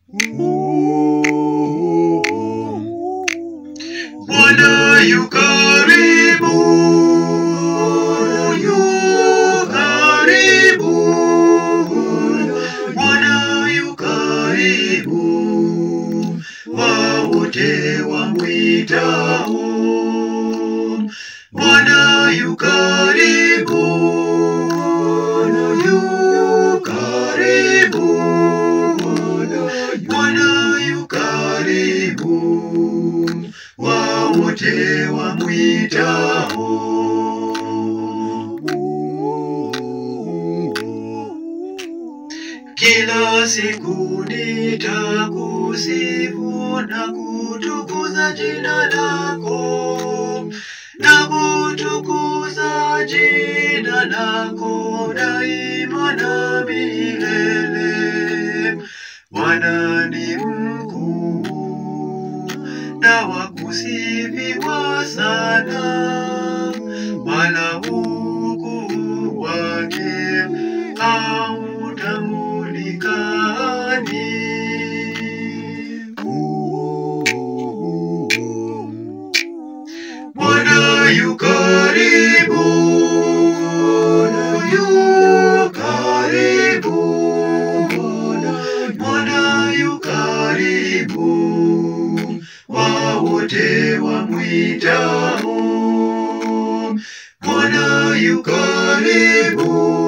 Bwana yu karibu, yu karibu, Bwana yu karibu, wawote wamwitao. Bwana yu karibu, yu karibu, Bwana yu karibu, wawote wamwitao. Kila siku nitakusifu na kutukuza jina lako, na kutukuza jina lako daima na milele. Bwana ni mkuu na wa kusifiwa sana, wala ukuu wake hautamulikani. Bwana yu karibu, yu karibu, Bwana yu karibu, wawote wamwitao. Bwana yu karibu,